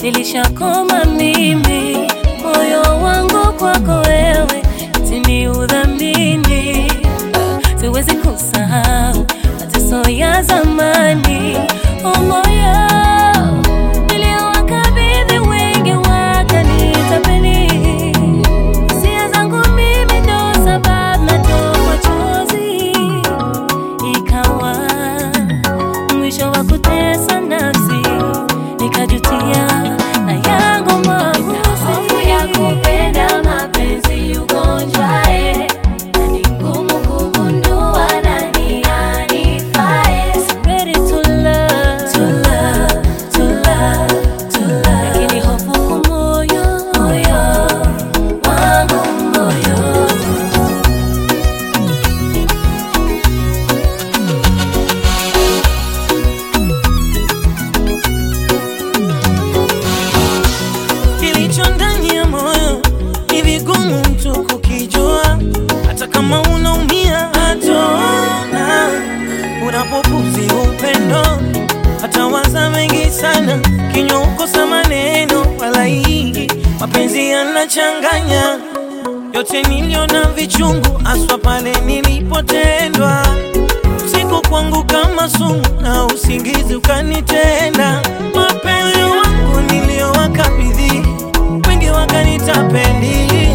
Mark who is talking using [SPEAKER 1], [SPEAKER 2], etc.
[SPEAKER 1] nilishakoma mimi, moyo wangu kwako wewe, tini udhamini, siwezi kusahau mateso ya zamani, oh moyo niliowakabidhi wengi wakanitapeli, hisia zangu mimi ndo sababu natoa machozi ikawa mwisho wa kutesa nafsi, nikajutia na yangu
[SPEAKER 2] Hofu ya kupenda mapenzi ugonjwa eh, na ni ngumu kugundua nani anifae.
[SPEAKER 1] Ready to love, to love, to love, to love. Lakini hofu kwa moyo, moyo wangu moyo
[SPEAKER 3] Kilicho ndani ya moyo ni vigumu mtu kukijua, hata kama unaumia hatona. Unapopuzi upendo, hatawaza mengi sana, kinywa ukosa maneno wala hii mapenzi yanachanganya yote niliona vichungu, aswa pale nilipotendwa usiku kwangu kama sumu na usingizi ukanitenda. Mapenzi wangu niliyowakabidhi wengi wakanitapeli,